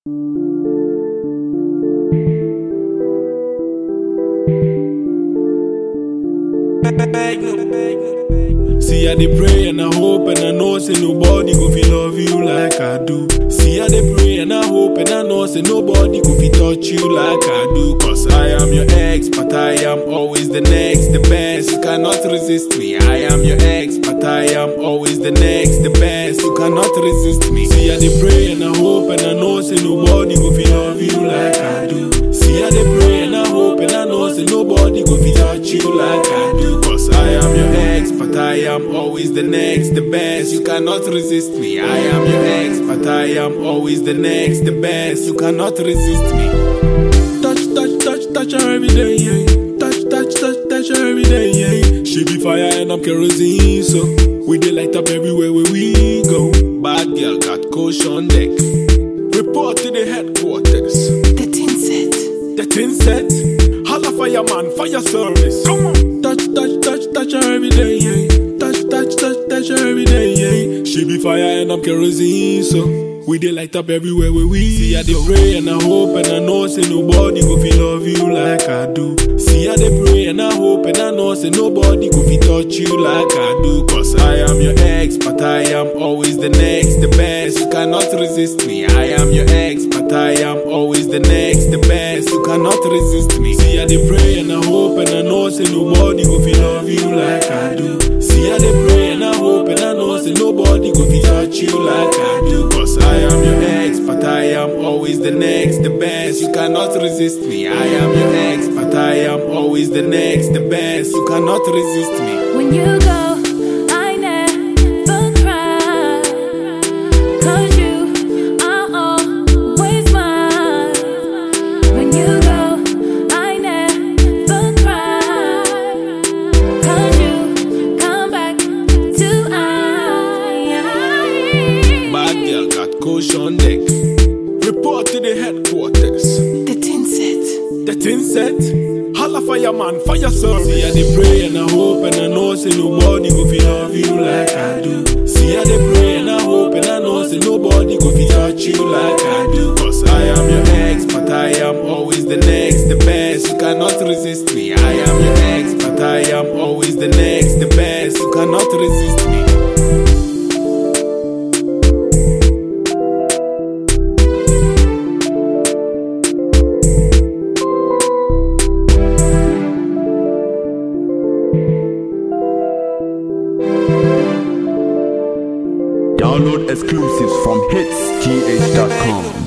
See, I dey pray and I hope and I know say nobody go feel love you like I do. See, I dey pray and I hope and I know say nobody go feel touch you like I do. Cause I am your ex, but I am always the next, the best. You cannot resist me. I am your ex, but I am always the next, the best. You cannot resist me. See, I dey pray and I hope and I know say nobody go feel love you like I do. See, I dey pray and I hope and I know say nobody go feel touch you like I do. Cause I am your ex, but I am always the next, the best. You cannot resist me. I am your ex, but I am always the next, the best. You cannot resist me. Touch, touch, touch, touch her every day, yeah. Touch, touch, touch, touch her every day, yeah. She be fire and I'm kerosene, so we dey light up everywhere where we go. Bad girl got coach on deck. Report to the headquarters. The tin set. The tin set. Holla fireman, fire service. Come on. Touch, touch, touch, touch her every day, yeah. Touch, touch, touch, touch her every day, yeah. She be fire and I'm kerosene, so we dey light up everywhere where we see. I dey pray and I hope and I know say nobody go feel love you like I do. See, I dey pray and I hope and I know say nobody go feel touch you like I do. Cause I am your ex, but I am always the next, the best. You cannot resist me. I am your ex, but I am always the next, the best. You cannot resist me. See, I dey pray and I hope and I know say nobody go feel love you like I do. See, I dey pray and I hope and I know say nobody go feel touch you like I do. Cause I am your ex, but I am always the next, the best. You cannot resist me. I am your ex, but I am always the next, the best. You cannot resist me. When you go, I never cry. Cause you are always mine. When you go, I never cry. Cause you come back to I. Bad girl got coach on deck. Report to the headquarters. The tin set. The tin set. Holla fireman, fire service. See, I dey pray and I hope and I know say nobody go feel love you like I do. See, I dey pray and I hope and I know say nobody go feel touch you like I do. Cause I am your ex, but I am always the next, the best. You cannot resist me. I am your ex, but I am always the next, the best. You cannot resist me. Download exclusives from hitsgh.com.